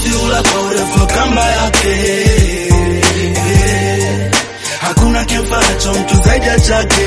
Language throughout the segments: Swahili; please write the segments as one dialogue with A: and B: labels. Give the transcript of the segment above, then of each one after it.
A: mbuzi ula kwa urefu wa kamba yake Eh, hakuna kimfaacho mtu zaidi ya chake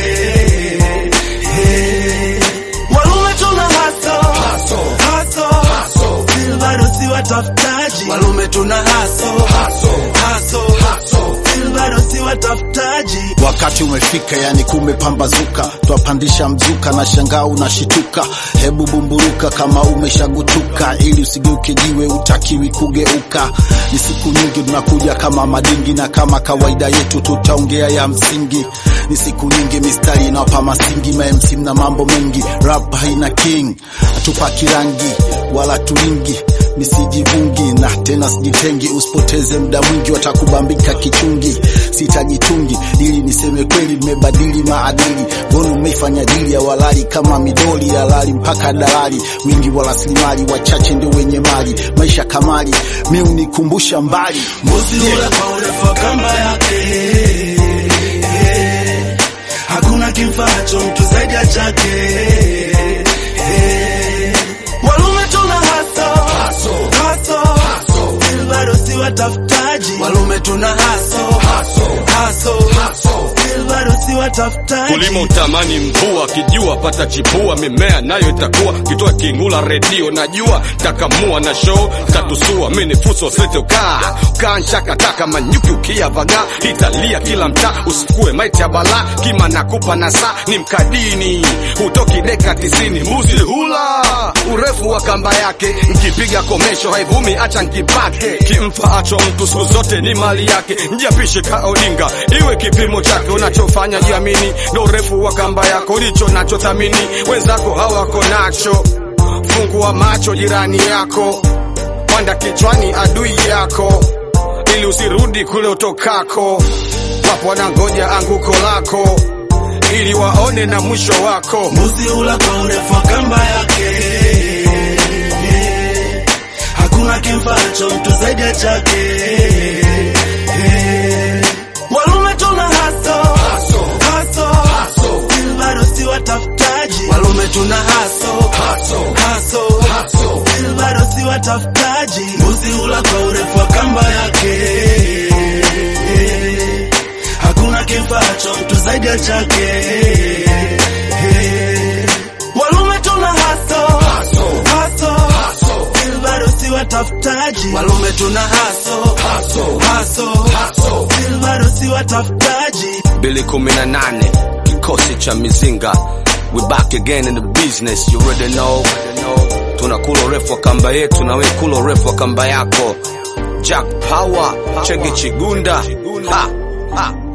A: Eh, walume tuna haso haso Still bado si watafutaji walume tuna haso haso Still bado si watafutaji
B: Wakati umefika, yani kumepambazuka, twapandisha mzuka na shangaa unashituka. Hebu bumburuka kama umeshagutuka, ili usigeuke jiwe, utakiwi kugeuka. Ni siku nyingi tunakuja kama madingi, na kama kawaida yetu tutaongea ya msingi. Ni siku nyingi mistari inawapa masingi, ma MC na mambo mengi, rap haina king, hatupaki rangi wala tulingi nisijivungi na tena sijitengi, usipoteze muda mwingi, watakubambika kichungi. Sitajitungi ili niseme kweli, nimebadili maadili. Mbona umeifanya dili ya walali kama midoli ya lali mpaka dalali, wingi wa rasilimali, wachache ndio wenye mali. Maisha kamali, mi unikumbusha mbali.
A: mbuzi ula kwa urefu wa kamba yake Eh, hakuna kimfaacho mtu zaidi ya chake Eh, walume tuna haso haso Still bado si watafutaji walume tuna haso haso Still bado si watafutaji
C: kulima utamani mvua kijua pata chipua mimea nayo itakuwa kitoa kingula redio najua takamua na show tatusua mini fuso sete ukaa ukaa nchakataka manyuki ukia vaga italia kila mtaa usikue maiti ya bala kima nakupa na saa ni mkadini hutoki deka tisini mbuzi hula urefu wa kamba yake nkipiga komesho haivumi acha nkipake kimfaacho mtu siku zote ni mali yake njiapishe ka odinga iwe kipimo chake unachofanya jiamini ndo urefu wa kamba yako ndicho nachothamini wenzako hawako nacho fungua macho jirani yako panda kichwani adui yako ili usirudi kule utokako wapo wanangoja anguko lako ili waone na mwisho wako
A: mbuzi ula kwa urefu wa kamba yake Eh, hakuna kimfaacho mtu zaidi ya chake Eh, walume tuna haso haso Still bado si watafutaji walume tuna haso haso Still bado si watafutaji mbuzi ula kwa urefu wa kamba yake Eh, hakuna kimfaacho mtu zaidi ya chake Eh, walume tuna haso haso Still bado si watafutaji walume tuna haso haso Still bado si watafutaji
C: bili kumi na nane kikosi cha mizinga we back again in the business you already know tunakula urefu wa kamba yetu na we kula urefu wa kamba yako jack power chege chigunda ha, ha.